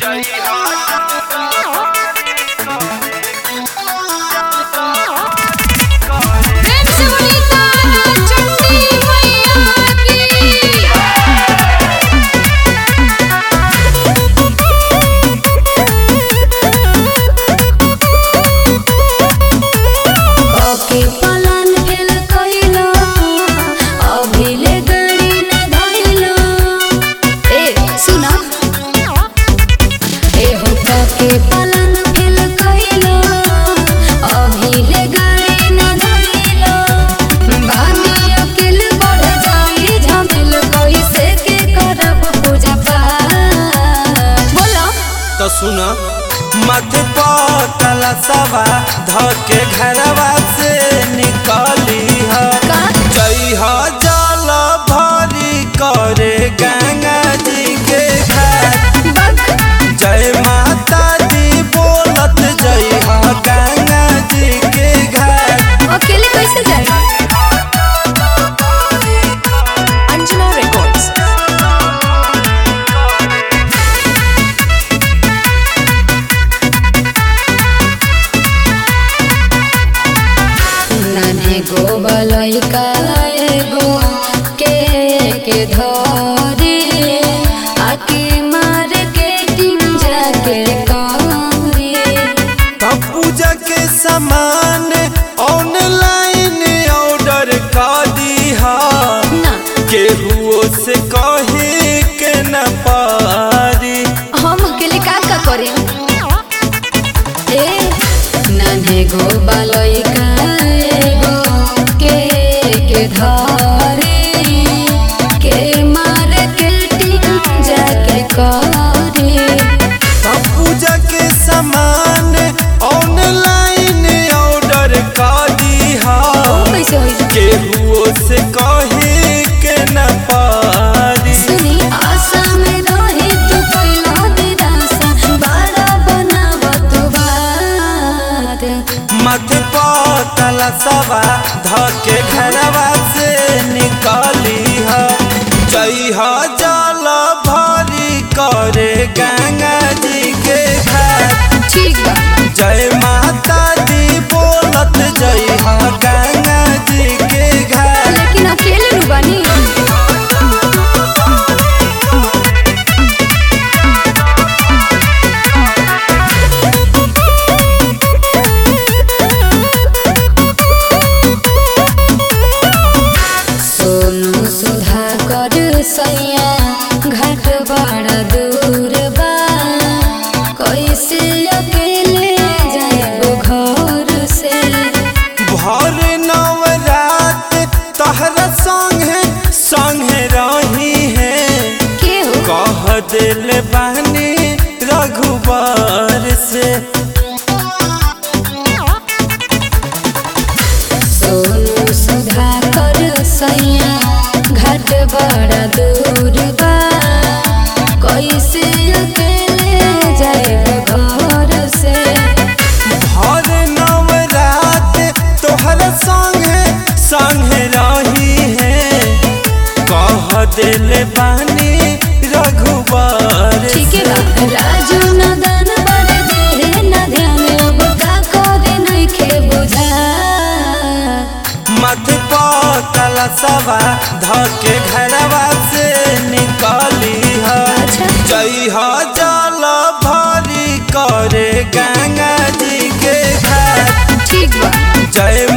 के पालन फेल कइलो अभिले गाड़ी न धइलो बानी अकेल बढ़ जाई झमेल कइसे के करब पूजा पाठ बोलो तो सुन मत पकला सवा धके घरवा से निकली ह का जई ह जल भरी करे गंगा जी के घाट बक जय माता दी बोलत जई ह गंगा जी के घाट अकेले कैसे जाए Anjana Records. नाने गो बलैका एगो के के धरे आके मार के टिम जाके करे तब पूजा के सामान ऑनलाइन ऑर्डर कर दी हा ना केहुओ से कहे के न पारी हम अकेले का का करे ए नाने गो बलैका एगो के के धरे के मार के टिम जाके करे तब पूजा के सामान ऑनलाइन ऑर्डर कर दी हा कैसे होई केहुओ से कहे के न पारी सुनी आशा में रही तू पहिला दिलासा बड़ा बनाव तू बात मत पकला सवा धके घरवा से निकली ह जई ह जल भरी करे गंगा जी के घाट ठीक बा जय माता दी बोलत जई ह गंगा जी के घाट लेकिन अकेले नु बनी सोनू सुधा कर सैया घाट बड़ा दूर बा कैसे अकेले जाएबो घर से भर नवरात तहरा संगे संगे रही है के हो कह दिल बानी रघुबर से सोनू सुधा कर सैया घाट बड़ा दूर बा कैसे अकेले जाएब घर से भर नवरात तोहर संगे संगे रही है कह दिल बानी रघुबर ठीक है बा राजू नदन बड़े देहे न ध्यान अब का करे नइखे बुझा मत पकला सवा धके घरवा से निकली ह अच्छा। जई ह जल भरी करे गंगा जी के घाट ठीक बा जय